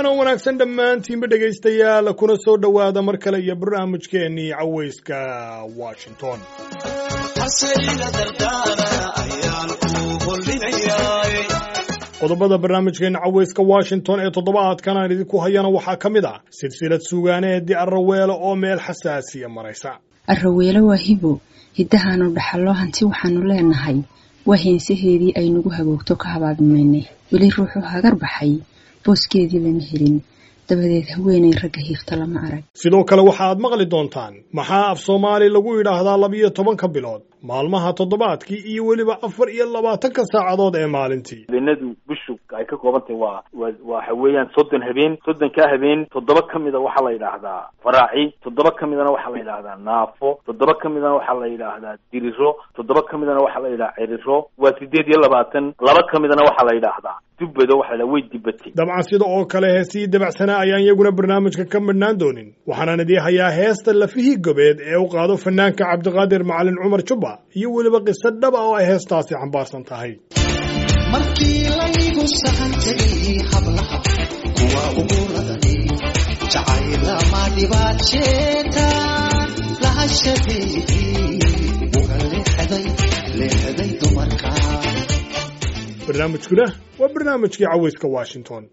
wacanoo wanaagsan dhammaantiinba dhegaystayaal kuna soo dhowaada mar kale iyo barnaamijkeennii cawayska washington qodobada barnaamijkeena cawayska washington ee toddobaadkan aan idinku hayana waxaa ka mid ah silsilad suugaaneedii arraweelo oo meel xasaasiya maraysa arraweelo waa hibo hiddahaanu dhaxallo hanti waxaanu leenahay waa heensaheedii ay nagu hagoogto ka habaabimaynay weli ruuxu hagar baxay booskeedii lama helin dabadeed haweenay ragga hiifta lama arag sidoo kale waxa aad maqli doontaan maxaa af soomaali lagu yidhaahdaa labiyo tobanka bilood maalmaha toddobaadkii iyo weliba afar iyo labaatanka saacadood ee maalintii habeenadu bishu ay ka koobantahay waa wa waxa weeyaan soddon habeen soddonkaa habeen toddoba ka mida waxaa la yidhaahdaa faraaci toddoba ka midana waxaa la yidhaahdaa naafo toddoba ka midana waxaa la yidhaahdaa diriro toddoba ka midana waxaa la yidhahdaa ciriro waa sideed iyo labaatan laba ka midana waxaa la yidhaahdaa dubbado waxa la way dibatay dabcan sida oo kale heesihii dabacsanaa ayaan iyaguna barnaamijka ka midhnaan doonin waxaanaan idii hayaa heesta lafihii gobeed ee u qaado fanaanka cabdiqaadir macalin cumar jubba iyo weliba qiso dhaba oo ay heestaasi xambaarsan tahay markii laygu saxantay hablaha kuwa ugu ladani jacaylama dhibaateetaan lahashadeedii uga leexday leexday dumarka barnaamijkuna waa barnaamijkii cawayska washington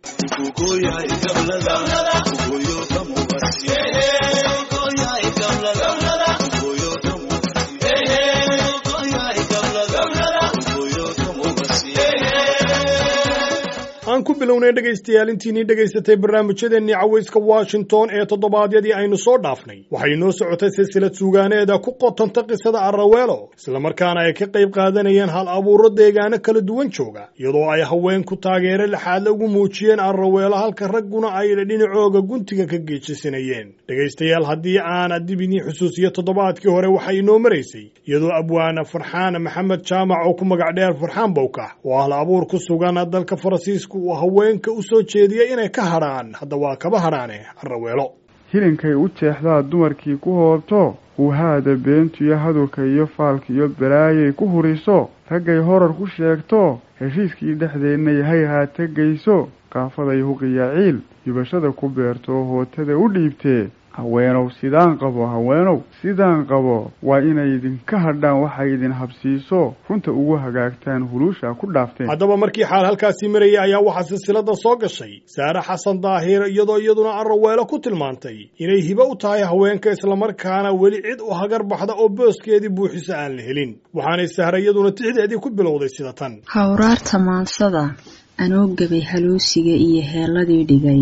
aan ku bilownay dhegaystayaal intiinii dhegaysatay barnaamijyadeennii cawayska washington ee toddobaadyadii aynu soo dhaafnay waxay noo socotay silsilad suugaaneeda ku qotanta qisada arraweelo islamarkaana ay ka qayb qaadanayeen hal abuuro deegaano kala duwan jooga iyadoo ay haweenku taageero lixaadla ugu muujiyeen arraweelo halka ragguna ay dhinacooga guntiga ka geejisanayeen dhegaystayaal haddii aan dib idin xusuusiyo toddobaadkii hore waxay inoo maraysay iyadoo abwaana farxaan maxamed jaamac oo ku magac dheer farxaan bowka oo hal abuur ku sugan dalka faransiiska uu haweenka u soo jeediyey inay ka hadhaan hadda waa kaba hadhaane arraweelo hilinkay u jeexdaa dumarkii ku hoobto huhaada beentu iyo hadurka iyo faalka iyo balaayay ku huriso raggay horar ku sheegto heshiiskii dhexdeenna yahay haa tegayso qaafaday huqiya ciil hibashada ku beerto hootada u dhiibtee haweenow sidaan qabo haweenow sidaan qabo waa inay idinka hadhaan waxay idin habsiiso runta ugu hagaagtaan huluusha ku dhaafteen haddaba markii xaal halkaasii marayay ayaa waxaa silsilada soo gashay saare xasan daahir iyadoo iyaduna arraweelo ku tilmaantay inay hibo u tahay haweenka islamarkaana weli cid u hagar baxda oo booskeedii buuxisa aan la helin waxaanay sahre iyaduna tixdeedii ku bilowday sida tan hawraarta maansada anoo gabay haluusiga iyo heelladii dhigay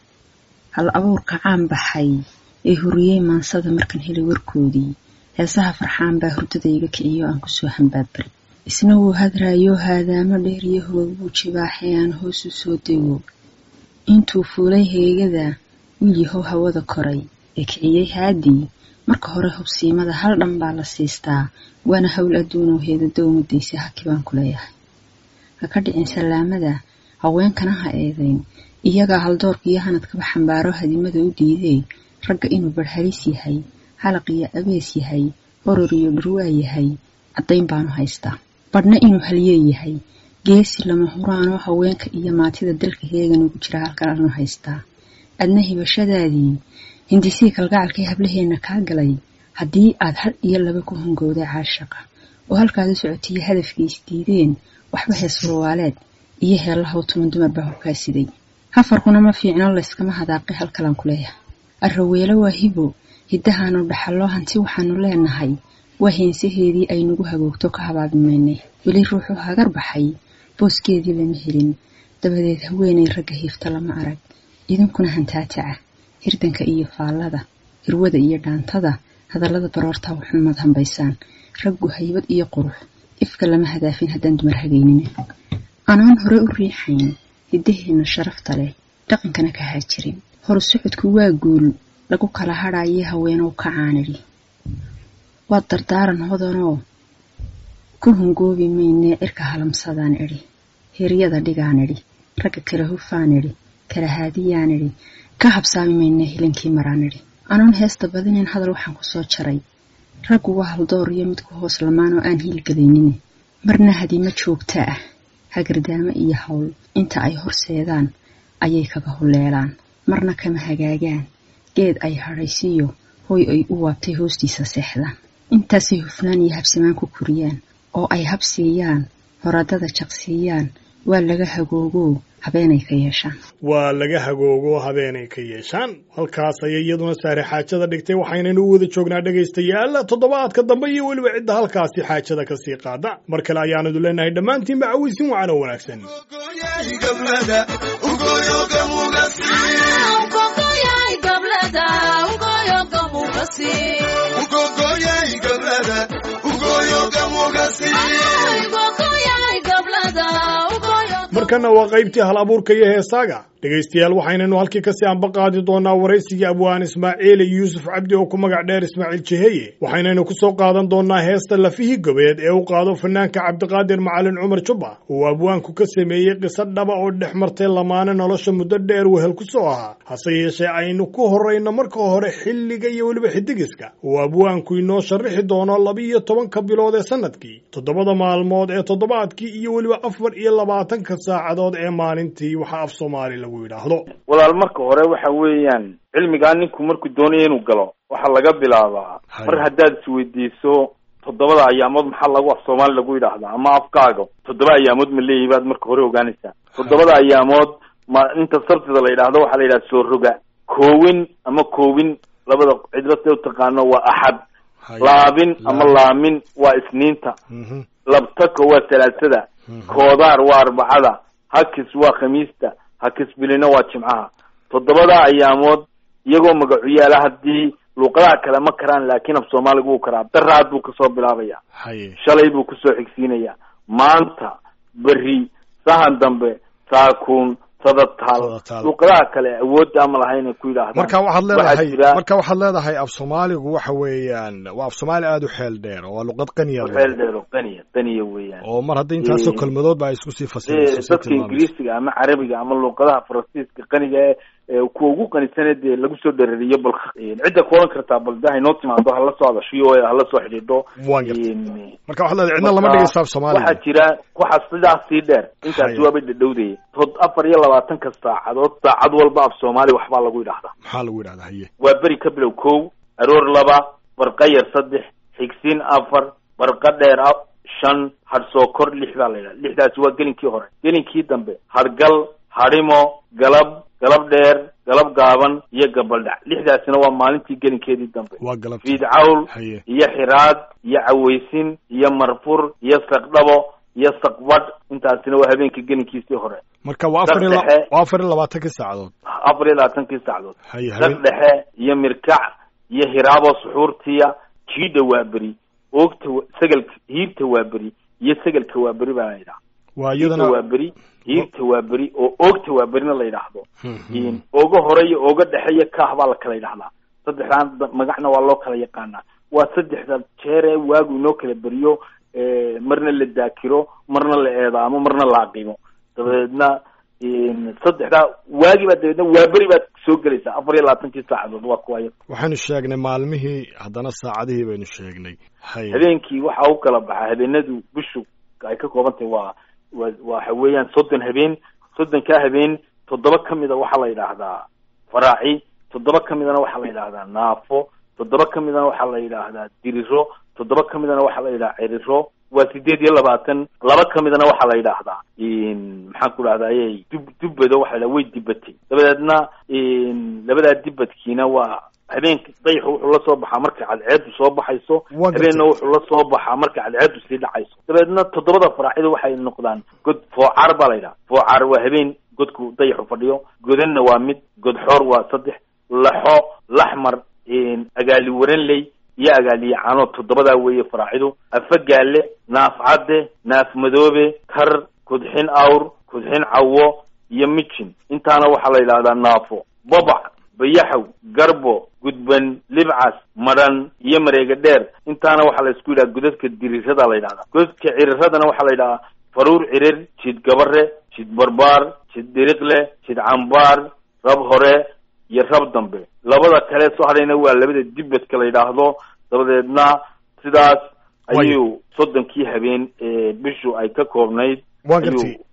hal abuurka caan baxay ee huriyey maansada markan helay warkoodii heesaha farxaan baa hurdada iga kiciyo aan kusoo hambaabaray isna wuu hadraayoo haadaamo dheer iyo hogaguu jibaaxay aan hoosu soo dego intuu fuulay heegada wiil yahow hawada koray ee kiciyey haadii marka hore hubsiimada hal dhan baa la siistaa waana howl adduunow heedada umadaysa haki baan ku leeyahay ha ka dhicin salaamada haweenkana ha eedayn iyagaa haldoorka iyo hanadkaba xambaaro hadimada u diidee ragga inuu barhalis yahay halaq iyo abees yahay oror iyo dhurwaa yahay caddayn baanu haystaa badhna inuu halyee yahay geesi lama huraanoo haweenka iyo maatida dalka heegan ugu jira halkan aanu haystaa adna hibashadaadii hindisii kalgacalkii hablaheenna kaa galay haddii aad hal iyo laba ku hungowday caashaqa oo halkaad u socotiyo hadafkii isdiideen waxba hees furwaaleed iyo heellahaw tuman dumar baa horkaasiday hafarkuna ma fiicno layskama hadaaqay halkalaan ku leeyahay arraweelo waa hibo hiddahaanu dhaxallo hanti waxaanu leenahay waa heensaheedii ay nagu hagoogto ka habaabimaynay weli ruuxu hagar baxay booskeedii lama helin dabadeed haweenay ragga hiifta lama arag idinkuna hantaataca hirdanka iyo faallada hirwada iyo dhaantada hadallada baroorta waxumad hambaysaan raggu haybad iyo qurux ifka lama hadaafin haddaan dumar hagaynin anoon hore u riixayn hiddaheenna sharafta leh dhaqankana ka haajirin horu socodku waa guul lagu kala hadhaayee haweenow ka caanidhi waad dardaaran hodanoo ku hungoobi maynee cirka halamsadaan idhi hiryada dhigaan idhi ragga kala hufaan idhi kala haadiyaan idhi ka habsaami maynee hilinkii maraan idhi anoon heesta badinayn hadal waxaan ku soo jaray raggu waa haldoor iyo midku hoos lamaan oo aan hiilgelaynin marna hadima joogta ah hagardaamo iyo hawl inta ay horseedaan ayay kaga huleelaan marna kama hagaagaan geed ay hadhaysiiyo hoy ay u waabtay hoostiisa seexdaan intaasay hufnaan iyo habsamaan ku koriyaan oo ay habsiiyaan horadada jaqsiiyaan waa laga hagoogo habeenay ka yeeshaan waa laga hagoogo habeenay ka yeeshaan halkaas ayay iyaduna saare xaajada dhigtay waxaynaynu u wada joognaa dhegaystayaal toddobaadka dambe iyo weliba cidda halkaasi xaajada ka sii qaada mar kale ayaanadu leenahay dhammaantiinba cawaysin wacano wanaagsan markana waa qaybtii hal abuurka iyo heesaaga dhegaystayaal waxaynaynu halkii kasii ambaqaadi doonaa waraysigii abwaan ismaaciile yuusuf cabdi oo ku magac dheer ismaaciil jeheye waxaynaynu ku soo qaadan doonaa heesta lafihii gobeed ee u qaado fanaanka cabdiqaadir macalin cumar jubba uu abwaanku ka sameeyey qiso dhaba oo dhex martay lamaane nolosha muddo dheer wehel ku soo ahaa hase yeeshee aynu ku horrayno marka hore xilliga iyo weliba xidigiska uu abwaanku inoo sharrixi doono laba-iyo tobanka bilood ee sanadkii toddobada maalmood ee toddobaadkii iyo weliba afar iyo labaatanka saacadood ee maalintii waxa af soomaali lagu yidhaahdo walaal marka hore waxa weeyaan cilmigaa ninku markuu doonayo inuu galo waxaa laga bilaabaa mar haddaad isweydiiso toddobada ayaamood maxaa lagu af soomaali lagu yidhaahdaa ama afkaaga toddoba ayaamood ma leeyihi baad marka hore ogaanaysaa toddobada ayaamood ma inta sabtida la yidhaahdo waxaa la yidhaha soo roga koowin ama koowin labada cidlo see utaqaano waa axad laabin ama laamin waa isniinta labtako waa salaasada koodaar waa arbacada hakis waa khamiista hakis bilina waa jimcaha toddobada ayaamood iyagoo magacu yaala haddii luuqadaha kale ma karaan laakiin af soomaaliga wuu karaa daraad buu kasoo bilaabaya shalay buu kusoo xigsiinaya maanta beri sahan dambe saakuun sadataal luuqadaha kale awoodda ama laha inay ku yidhaahdaan marka waxaad leedahay marka waxaad leedahay af soomaaligu waxa weeyaan waa af soomaali aada u xeel dheer oo waa luqad qaniya xeel dheer oo qaniya qaniya weeyaan oo mar hadda intaasoo kelmadoodba ay isku sii fasirayso dadka ingiriisiga ama carabiga ama luuqadaha faransiiska qaniga ee kuwa ugu qanisanee dee lagu soo dhereriyo bal cidda ku oran kartaa bal de haynoo timaado hala soo hadashiyo hala soo xidhiidho wan garta marka waxaad leedahay cidna lama dhegeysta af soomaaliga waxaa jira waxaa sidaas sii dheer intaasi waabay dhadhowdaya tod afar iyo labaatanka saacadood saacad walba af soomaali waxbaa lagu yidhahdaa maxaa lagu yidhahdaa haye waa beri ka bilow kow aroor laba barqa yar saddex xigsiin afar barqa dheer shan hadhsoo kor lix baa la yidhaha lixdaasi waa gelinkii hore gelinkii dambe hadhgal hadhimo galab galab dheer galab gaaban iyo gabaldhac lixdaasina waa maalintii gelinkeedii dambe waa galab fiid cawl haye iyo xiraad iyo cawaysin iyo marfur iyo saqdhabo iyo saqbadh intaasina waa habeenkii gelinkiisii hore marka waa afar iyo la- Dhexe. waa afar iyo labaatankii saacadood afar iyo labaatankii sacdood haye dag habeen dhexe iyo mirkac iyo hiraabo suxuurtiya jiidha waa beri oogta wa- sagalka hiirta waa beri iyo sagalka waa beri baa la yidhaha waa hiirta iyadana waa beri hiirta waa beri oo oogta waa berina la yidhaahdo Mhm. ooga hore iyo ooga dhexe iyo kaah baa la kala yidhahdaa saddexdaan da- magacna waa loo kala yaqaanaa waa saddexda jeer ee waagu inoo kala beriyo ee, marna la daakiro marna la eedaamo marna la aqimo dabadeedna een, saddexdaa waagi baa dabeedna waa beri baad soo gelaysaa afar iyo labaatankii saacadood waa kuwayo waxaynu sheegnay maalmihii haddana saacadihii baynu sheegnay haye habeenkii waxaa u kala baxa habeenadu bishu ay ka kooban tahay waa waa waxa weeyaan soddon habeen soddonkaa habeen toddoba ka mida waxaa la yidhaahdaa faraaci toddoba ka midana waxaa la yidhaahdaa naafo toddoba ka midana waxaa la yidhaahdaa diriro toddoba ka midana waxaa la yidhaha ciriro waa sideed iyo labaatan laba ka midana waxaa la yidhaahdaa maxaan ku dhahdaye dub dubbado waxa la way dibatay dabadeedna labadaa dibadkiina waa habeenka dayaxu wuxuu la soo baxaa marka cadceedu soo baxayso Waa gartay. habeenna wuxuu la soo baxaa marka cadceedu sii dhacayso dabeedna toddobada faraacida waxay noqdaan god foocaar baa la yidhaha foocaar waa habeen godku dayaxu fadhiyo godanna waa mid godxoor waa saddex laxo laxmar agaali waranley iyo agaaliye caano toddobadaa weeye faraacidu afagaale naaf cadde naaf madoobe kar kudxin awr kudxin cawo iyo mijin intaana waxaa la yidhahdaa naafo babac bayaxow garbo gudban libcas madhan iyo mareega dheer intaana waxaa la isku yidhaha godadka dirirada la yidhahdaa godadka ciriradana waxaa la yidhahaa faruur cirir jid gabare jid barbaar jid diriqle jid cambaar rab hore iyo rab dambe labada kale soo hadhayna waa labada dibadka la yidhaahdo dabadeedna sidaas Waayo. ayuu soddonkii habeen ee bishu ay ka koobnayd waa ayuu gartay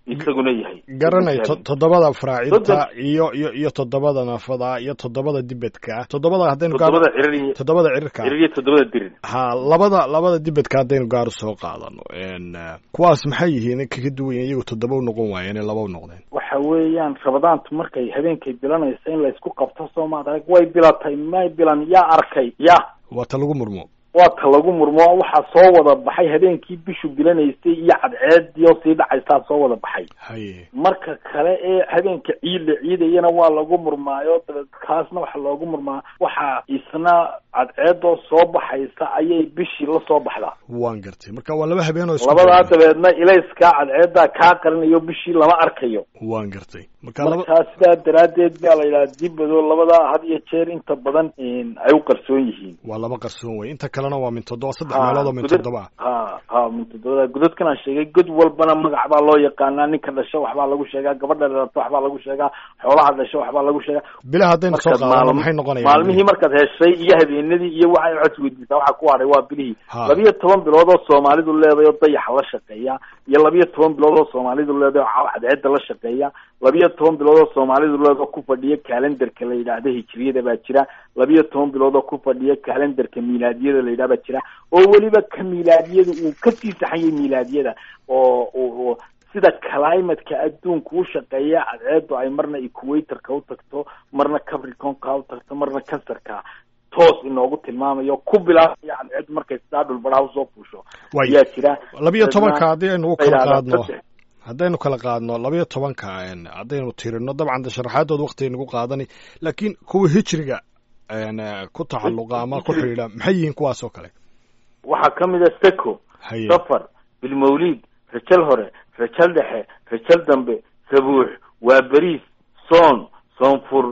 isaguna yahay garanay to- toddobada faraacinta Soddon- iyo iyo iyo toddobada nafada iyo toddobada dibedka toddobada haddaynu gaar toddobada cirir iyo toddobada cirirka cirir iyo toddobada dirin ha labada labada dibedka haddaynu gaar u soo qaadano n kuwaas maxay yihiin kaga duwan yihiin iyagu toddoba u noqon waayeen laba u noqdeen waxa weeyaan rabadaantu markay habeenkay bilanaysa in laysku qabto soo maad arag way bilatay may bilan yaa arkay ya waa ta lagu murmo waa ta lagu murmo waxaa soo wada baxay habeenkii bishu bilanaysay iyo cadceedii oo sii dhacaysaa soo wada baxay haye marka kale ee habeenka ciid la ciidayana waa lagu murmaayo dabeed kaasna waxaa loogu murmaa waxaa isna cadceedoo soo baxaysa ayay bishii la soo baxdaa waan gartay marka waa laba habeen oo isku labadaa beegan. dabeedna ilayskaa cadceeddaa kaa qarinayo bishii lama arkayo waan gartay marka laba markaa sidaa daraaddeed baa la yidhaha dibado labadaa had iyo jeer inta badan ay u qarsoon yihiin waa laba qarsoon wey inta kalena waa min toddoba saddex Ha, meelood oo min godad- toddoba ah ha ha min toddobada godadkan aan sheegay god walbana magac baa loo yaqaanaa ninka dhasho waxbaa lagu sheegaa gabadha dhalato waxbaa lagu sheegaa xoolaha dhasho waxbaa lagu sheegaa bilaha haddaynu soo markaad qaadano maalm- maxay noqonayaan maalmihii markaad heshay iyo habeenadii iyo waxay cod weydiisaa waxaa ku hadhay waa bilihii Ha. labiyo toban bilood oo soomaalidu leedahay oo dayaxa la shaqeeya iyo labiyo toban bilood oo soomaalidu leedahay oo ca- cadceedda la shaqeeya labiyo toban bilood oo soomaalidu leedahay oo ku fadhiya kalendarka la yidhaahda hijriyada baa jira labiyo toban bilood oo ku fadhiya kalendarka miilaadiyada la yidhaha baa jira oo weliba ka miilaadiyada uu kasii saxan yahay miilaadiyada oo oo oo sida climatka adduunka u shaqeeya cadceedu ay marna equatorka u tagto marna capricornka u tagto marna cancerka toos inoogu tilmaamayo ku bilaabaya cadceedu markay sidaa dhulbadhaha usoo fuusho Way. ayaa jira labiyo Dadna tobanka haddii aynu u waxay kala yidhahdaan qaadno saddex. haddaynu kala qaadno labiyo tobanka n haddaynu tirino dabcan de sharaxaadood waqti nagu qaadani laakiin kuwa hijriga n ku tacaluqa ama ku xidhiidha maxay yihiin kuwaas oo kale waxaa kamid a seco haye safar bilmawliid rajal hore rajal dhexe rajal dambe sabuux waa beriis soon soonfur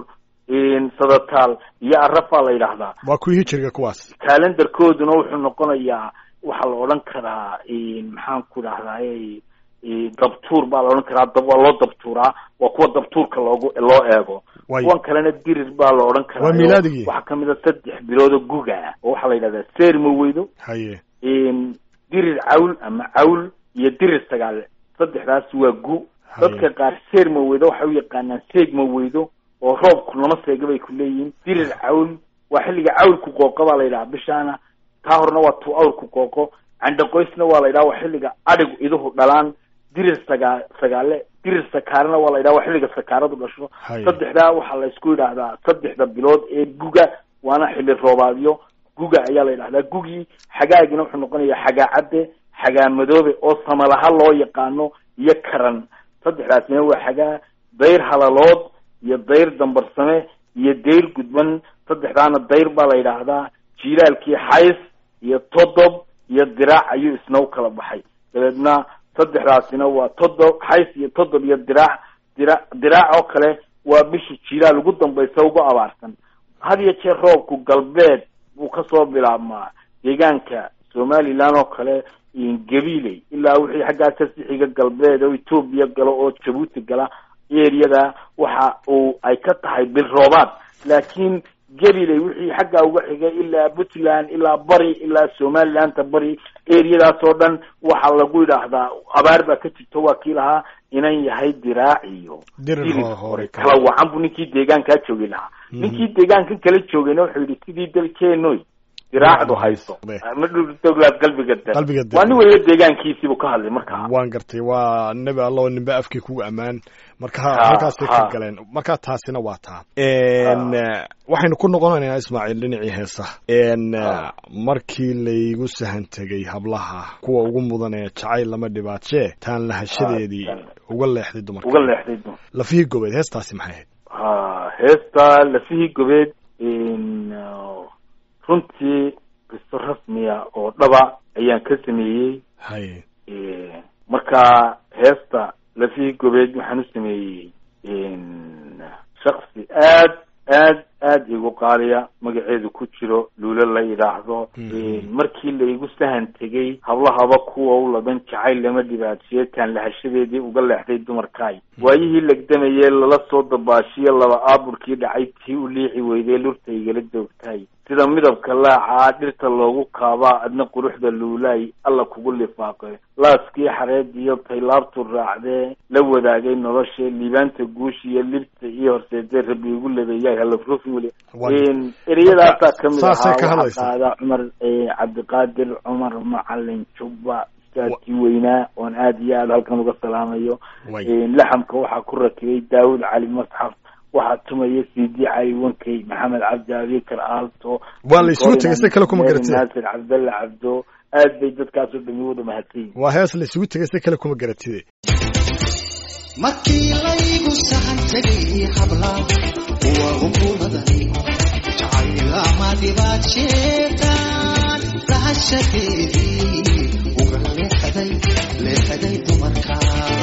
sadataal iyo arafaa la yidhaahdaa waa kuwii hijriga kuwaas calendarkooduna wuxuu noqonayaa waxaa la odhan karaa maxaan ku dhahdaay dabtuur baa la odhan karaa dab waa loo dabtuuraa waa kuwa dabtuurka loogu loo eego Way. kuwan kalena dirir baa la odhan karaa Waa milaadigii. waxaa kamid a saddex biloodoo guga ah oo waxaa la yidhahdaa seerma weydo haye dirir cawl ama cawl iyo dirir sagaale saddexdaas waa gu Haye. dadka qaar seerma weydo waxay u yaqaanaan seegma weydo oo roobku lama seega bay ku leeyihiin dirir cawl waa xilliga cawlku qooqo baa la yidhaha bishaana taa horena waa tuu awrku qooqo candhaqoysna waa la yidhaha waa xilliga adhigu iduhu dhalaan dirir sagaa sagaale dirir sakaarena waa la yidhaha waa xilliga sakaaradu dhasho Haye. saddexdaa waxaa la isku yidhaahdaa saddexda bilood ee guga waana xilli roobaadyo guga ayaa la yidhahdaa gugii xagaagina wuxuu noqonayaa xagaa cadde xagaa madoobe oo samalaha loo yaqaano iyo karan saddexdaasina waa xagaa dayr halalood iyo dayr dambarsame iyo dayr gudban saddexdaana dayr baa la yidhaahdaa jiilaalkii xays iyo todob iyo diraac ayuu isna u kala baxay dabeedna saddexdaasina waa todob xays iyo todob iyo diraac dira diraac oo kale waa bishii jiilaal ugu dambaysa ugu abaarsan had iyo jeer roobku galbeed buu kasoo bilaabmaa deegaanka somaliland oo kale gabiley ilaa wixii xaggaa ka sixiga galbeed oo etoobiya galo oo jabuuti gala eriyada waxa uu ay ka tahay bil roobaad laakiin gabiley wixii xaggaa uga xigay ilaa puntland ilaa bari ilaa somalilandta bari eriyadaas oo dhan waxaa lagu yidhaahdaa abaar baa ka jirto waa kii lahaa inan yahay diraac iyo Dirir dirir hore hore kale. kala wacan buu ninkii deegaankaa joogi lahaa ninkii deegaankan kala joogayna wuxuu yidhi sidii dalkeenoy diraacdu hayso Be. ma dhultoglaad qalbiga de Qalbiga de. waa nin weliba deegaankiisiibuu ka hadlay markaa waan gartay waa nebi alla oo nimbe afkii kugu ammaan marka Ha, halkaasay ka ha. galeen marka taasina waa taa n waxaynu ku noqonaynaa ismaaciil dhinacii heesaha n Ha. markii laygu sahan tegay hablaha kuwa ugu mudan ee jacayl lama dhibaatshee taan lahashadeedii Ha, uga leexday dumarka uga leexday du lafihii gobeed heestaasi maxay ahayd ha heesta lafihii gobeed in uh, runtii qiso rasmiya oo dhaba ayaan ka sameeyey haye Eh, marka heesta lafihii gobeed waxaan u sameeyey in shaksi aad aad aada igu qaaliya magaceedu ku jiro luulo la yidhaahdo markii laigu sahan tegey hablahaba kuwa u laban jacayl lama dhibaatiyo taan lahashadeedii uga leexday dumarkaay waayihii legdamayee lala soo dabaashiyo laba aaburkii dhacay tii u liixi weydee lurta igala joogtaay sida midabka laacaa dhirta loogu kaabaa adna quruxda luulaay alla kugu lifaaqe laaskii xareediyo taylaabtu raacdee la wadaagay noloshee liibaanta guusha iyo libta iyo horseedee rabi igu labeeyahay halafrufi weli ereyadaasaa kamid ahaa waxaa qaada cumar cabdiqaadir cumar macalin jubba ustaadkii weynaa oon aada iyo aada halkan uga salaamayo laxamka waxaa ku rakibay daawud cali masxaf waxaa tumaya c d cali wankey maxamed cabdi abikar aalto waa la isugu tegay si kale kuma garatid naasir cabdalla cabdo aad bay dadkaasoo dhami wada mahadsan yihin waa hees la isugu tegay si kale kuma garatide markii laygu sahan tegay habla kuwa hukuumadani jacaylama dhibaad sheetaan lahashadeedii uga leexday leexday dumarka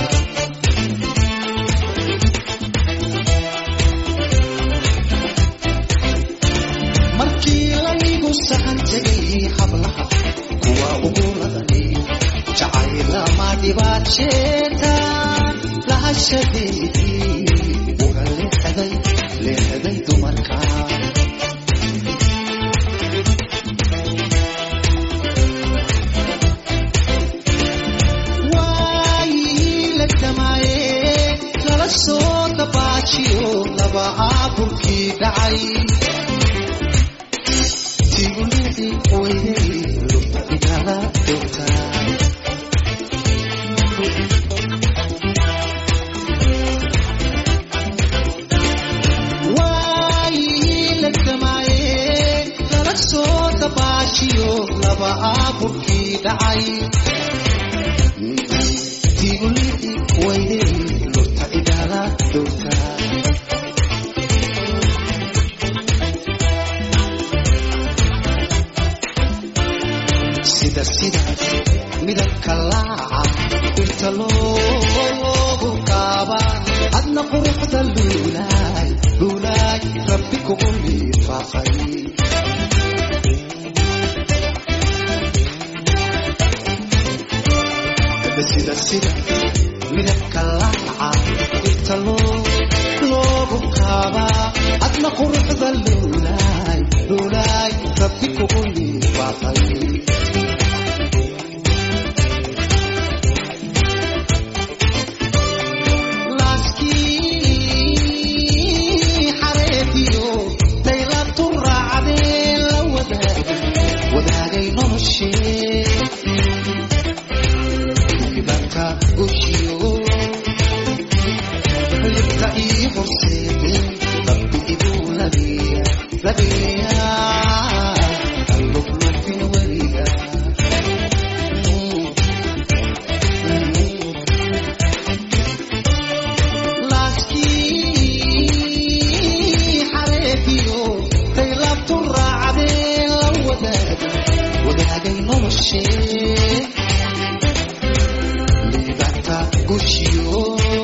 markii laygu sahan tegay hablaha kuwa uguladani jacaylama dhibaad sheetaan lahashadeedii uga leexday leexday dumarka waayii la damaaye lala soo dabaajiyo laba aaburkii dhacay tigulici weydey lugta igala dogtaa waayii la damaaye lala soo dabaajiyo laba aaburkii dhacay tigulici weydey lugta igala dogtaa sida sidaas midabka laaca dhirta loogu kaaba adna quruxda luulaay luulaay rabbi kugu lifaaqay sida sida midabka laaca dhirta loogu kaaba adna quruxda luulaay luulaay rabbi kugu lifaaqay laaskii xareediyo daylabtu raacdee la wadaagay wadaagay noloshee libanka gushiyo libka ii horseede rabbi iguu labeeya labeeya allublubin weliga laaskii xareediyo daylabtu raacdee la wadaagay wadaagay noloshee liibanta gushiyo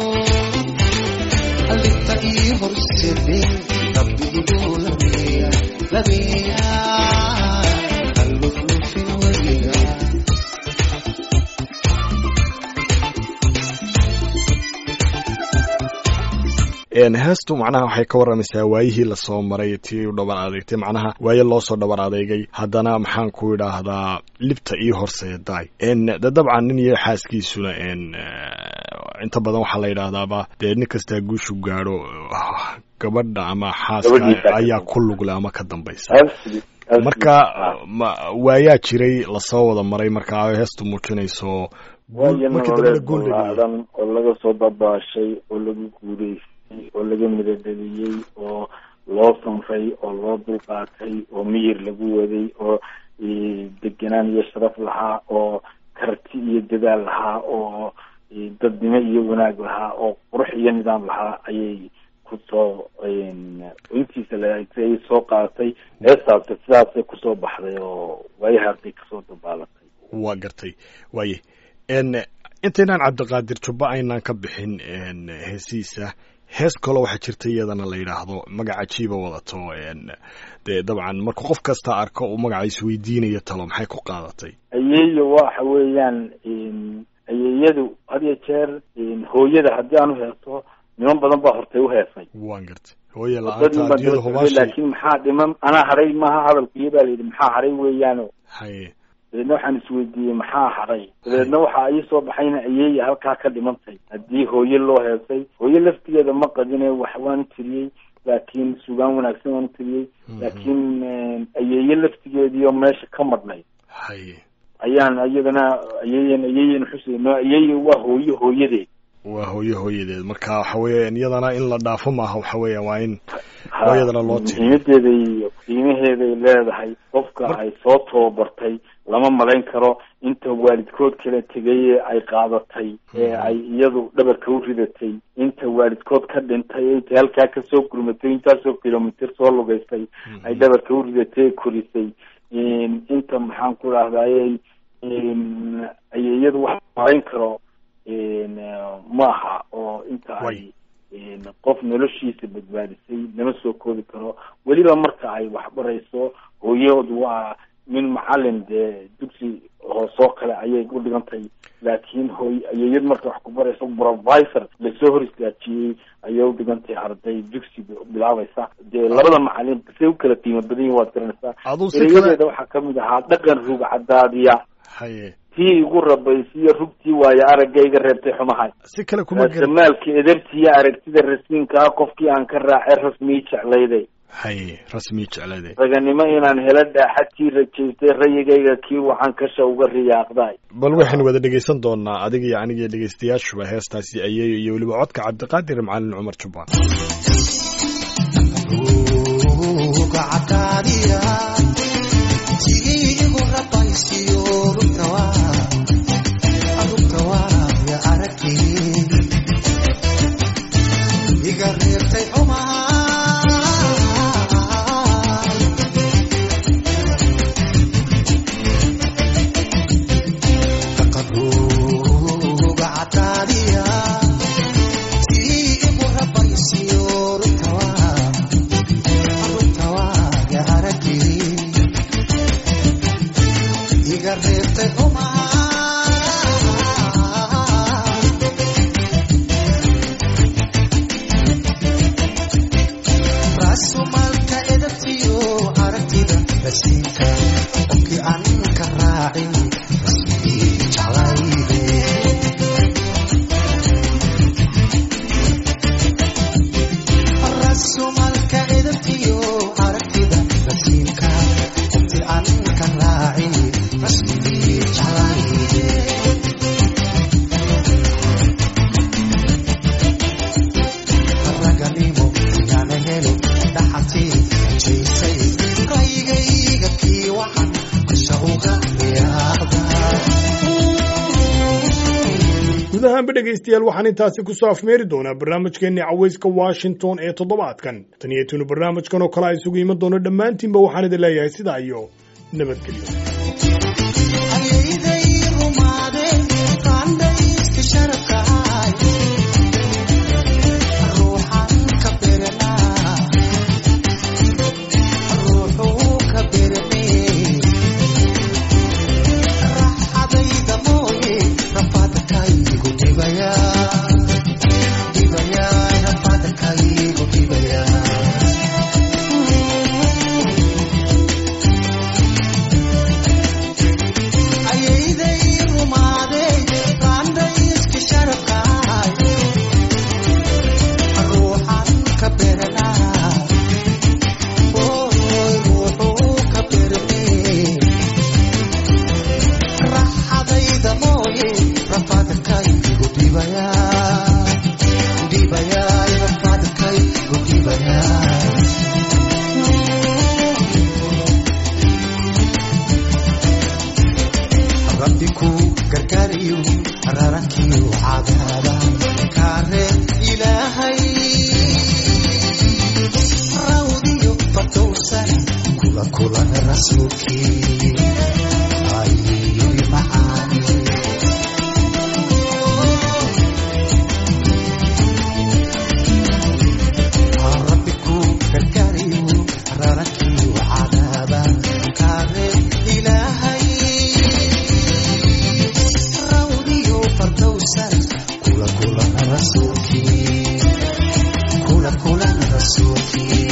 libta ii horseede rabbi iguu labeeya labeeya allublubin weliga heestu macnaha waxay ka waramaysaa waayihii lasoo maray tii u dhabar adeegtay macnaha waaye loo soo dhabar adeegay haddana maxaan ku idhaahdaa libta ii horseedaay de dabcan nin iyo xaaskiisuna inta badan waxaa la yidhaahdaaba dee nin kastaa guushu gaadho gabadha ama xaaska ayaa ku lugle ama ka dambaysa marka waayaa jiray lasoo wada maray marka heestu muujinayso waayo markii dambe nololeed guul dhaliyo ballaadan oo laga soo dabaashay oo lagu guuleystay oo laga midadheliyey oo loo samray oo loo dulqaatay oo miyir lagu waday oo degenaan iyo sharaf lahaa oo karti iyo dadaal lahaa oo dadnimo iyo wanaag lahaa oo qurux iyo nidaam lahaa ayay kusoo intiisa laay soo qaadatay heestaasi sidaasay kusoo baxday oo waayahaasay kasoo dabaalatay waa gartay waaye n intaynaan cabdiqaadir jubba aynaan ka bixin heesiisa hees kaloo waxaa jirta iyadana la yidhaahdo magaca jiiba wadato een, dee dabcan marka qof kasta arko uu magaca isweydiinayo talo maxay ku qaadatay ayeeyo waxa weeyaan een, ayeeyadu had iyo jeer een, hooyada haddii aan uheeso niman badan baa hortay uheesay waan gartay hooye dad la-aanta niman adduunyada daba socday, hubaashay laakiin maxaa dhiman anaa hadhay maaha hadalku iyo baa layidhi maxaa hadhay weeyaano haye dabeedna waxaan isweydiiyey maxaa hadhay dabeedna waxaa ii soo baxayna ayeeya halkaa ka dhimantay haddii hooye loo heesay hooye laftigeeda ma qadine wax waan tiriyey laakiin sugaan wanaagsan waan tiriyey laakiin een, ayeeye laftigeediio meesha ka madhnay haye ayaan iyadana ayeeyan ayeeyan xuseyno ayeeye waa hooye hooyadeed waa hooye hooyadeed marka waxa weeyaan iyadana in la dhaafo maaha waxa weeyaan waa in hooyadana loo tiriyo muhiimadeeda iyo qiimaheeday leedahay qofka ay soo tababartay lama malayn karo inta waalidkood kala tegay ee ay qaadatay ee ay iyadu dhabarka u ridatay inta waalidkood ka dhintay intay halkaa kasoo gurmatay intaasoo kilomitr soo lugaysay ay dhabarka u ridatay ee korisay in- inta maxaan ku rahdaye ayeeyadu wax malayn karo in, eh, maaha oo inta ay Way. in qof noloshiisa badbaadisay lama soo koobi karo weliba marka ay waxbarayso hooyahoodu waa min macalin dee dugsi hoosoo kale ayay u dhigantay laakiin hooy ayeeyad marka wax ku barayso provisor lasoo hor istaajiyey ayay u dhigantay arday dugsi bilaabaysa dee labada macalin say u kala qiimo badan yihin waad garanaysaa aduu si kale erayadeeda waxaa kamid ahaa dhaqan rug cadaadiya haye tii igu rabaysiyo rugtii waayo araggayga reebtay xumahay si kale kuma gar samaalka edertiiyo aragtida rasiinka ah qofkii aan ka raacay rasmii jeclayday haye rasmi jeclade raganimo inaan helo dhaaxadkii rajaystay rayigayga kii waxaan kasha uga riyaaqday bal waxaynu wada dhegaysan doonaa adiga iyo aniga iyo dhegaystayaashuba heestaasi ayeeyo iyo weliba codka cabdiqaadir macalin cumar jubbaan Ruuga cadaadiya, tigii igu rabaysiyo rugta waa, rugta waa ya aragtay. Iga reebtay xumaan. Ruuga cadaadiya, tigii igu rabaysiyo rugta waa, rugta waa ya aragtay. Iga reebtay xumaan. raasumalka edabtiyo aragtida rasiinka qofkii aan ka raacin rasmigii jeclayde raasumalka edabtiyo aragtida rasiinka qofkii aan ka raacin rasmigii jeclayde raganimo yaana helo dhaxantii jaysay rayigayga kii waxan kusha uga riyaaqdaa guud ahaanba dhegaystayaal waxaan intaasi ku soo afmeeri doonaa barnaamijkeenii cawayska washington ee toddobaadkan tan iyo tunu barnaamijkan oo kale a isugu iman doono dhammaantiinba waxaan idin leeyahay sidaa iyo nabadgelyo ayayday rumaadeen qaandhayska sharafkahay ruuxan ka beranaa ruuxuu ka beranee raxadayda mooye rafaadkaygu dhibayaa dhibayaa rafaadkaygu dhibayaa ayayday rumaadeen qaandhayska sharafkahay ruuxan ka beranaa ooy ruuxuu ka beranee raxadayda mooye rafaadkaygu dhibayaa dhibayaa rafaadkaygu dhibayaa rabbi ku gargaariyo rarankiyo cadaada kaare ilaahay rawdiyo fatowsan kula kulan rasuulkii ayoy macaani kula kulan rasuulkii kula kulan rasuulkii